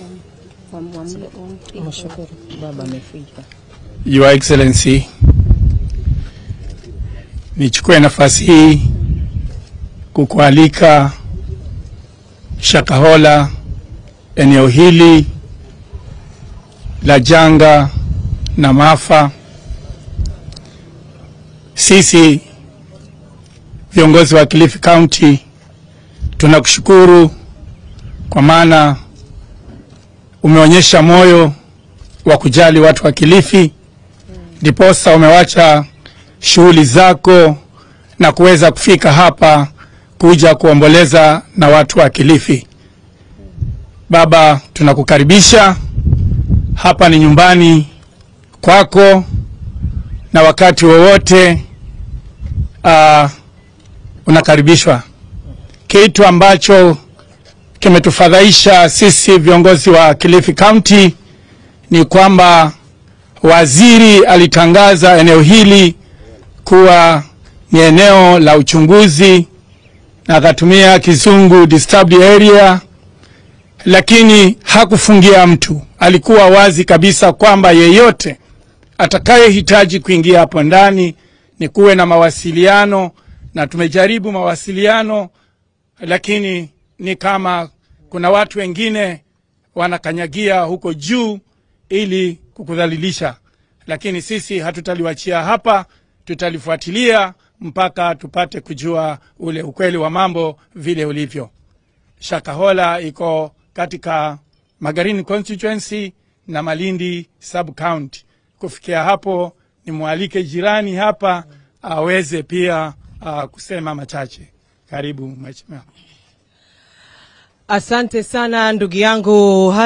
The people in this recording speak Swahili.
Mshukuru baba amefika. Your Excellency, nichukue nafasi hii kukualika Shakahola, eneo hili la janga na maafa. Sisi viongozi wa Kilifi County tunakushukuru kwa maana umeonyesha moyo wa kujali watu wa Kilifi, ndiposa umewacha shughuli zako na kuweza kufika hapa kuja kuomboleza na watu wa Kilifi. Baba, tunakukaribisha hapa, ni nyumbani kwako, na wakati wowote uh, unakaribishwa. Kitu ambacho kimetufadhaisha sisi viongozi wa Kilifi County ni kwamba waziri alitangaza eneo hili kuwa ni eneo la uchunguzi na akatumia kizungu disturbed area, lakini hakufungia mtu. Alikuwa wazi kabisa kwamba yeyote atakayehitaji kuingia hapo ndani ni kuwe na mawasiliano, na tumejaribu mawasiliano, lakini ni kama kuna watu wengine wanakanyagia huko juu ili kukudhalilisha, lakini sisi hatutaliwachia hapa, tutalifuatilia mpaka tupate kujua ule ukweli wa mambo vile ulivyo. Shakahola iko katika Magarini constituency na Malindi sub county. Kufikia hapo, nimwalike jirani hapa aweze pia uh, kusema machache. Karibu mheshimiwa. Asante sana ndugu yangu.